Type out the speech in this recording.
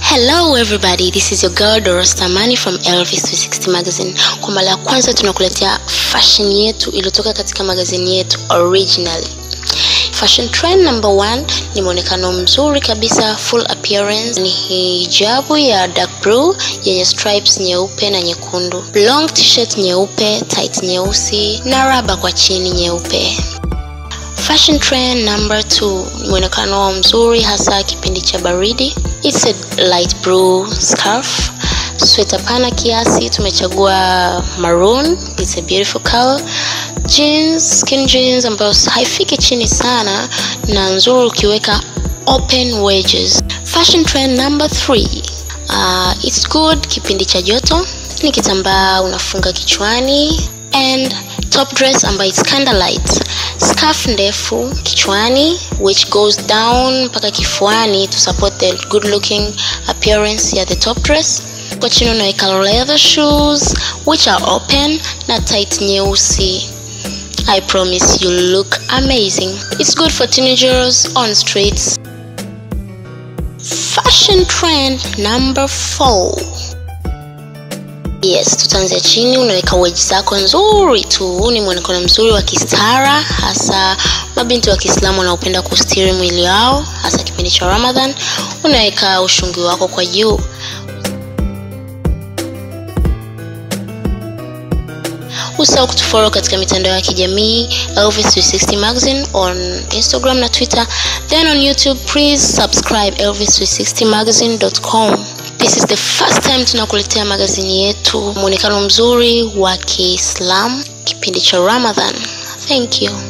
Hello everybody, this is your girl Doros Tamani from Elvis 360 Magazine. Kwa mara ya kwanza tunakuletea fashion yetu iliyotoka katika magazini yetu originally. Fashion trend number one ni mwonekano mzuri kabisa, full appearance ni hijabu ya dark blue yenye stripes nyeupe na nyekundu, long t-shirt nyeupe, tight nyeusi na raba kwa chini nyeupe. Fashion trend number two ni mwonekano mzuri hasa kipindi cha baridi. It's a light blue scarf, sweta pana kiasi, tumechagua maroon. It's a beautiful color. Jeans, skin jeans ambayo haifiki chini sana na nzuri ukiweka open wedges. Fashion trend number three. Uh, it's good kipindi cha joto, ni kitambaa unafunga kichwani and top dress ambayo it's kinda light scarf ndefu kichwani which goes down mpaka kifuani to support the good looking appearance ya the top dress kwa chini unaweka leather shoes which are open na tight nyeusi i promise you look amazing it's good for teenagers on streets fashion trend number four yes tutaanzia chini unaweka weji zako nzuri tu ni mwonekano mzuri wa kistara hasa mabinti wa kiislamu wanaopenda kustiri mwili wao hasa kipindi cha ramadhan unaweka ushungi wako kwa juu usahau kutufollow katika mitandao ya kijamii elvis 360 magazine on instagram na twitter then on youtube please subscribe elvis 360 magazine.com this is the first time tunakuletea magazini yetu mwonekano mzuri wa kiislam kipindi cha ramadhan thank you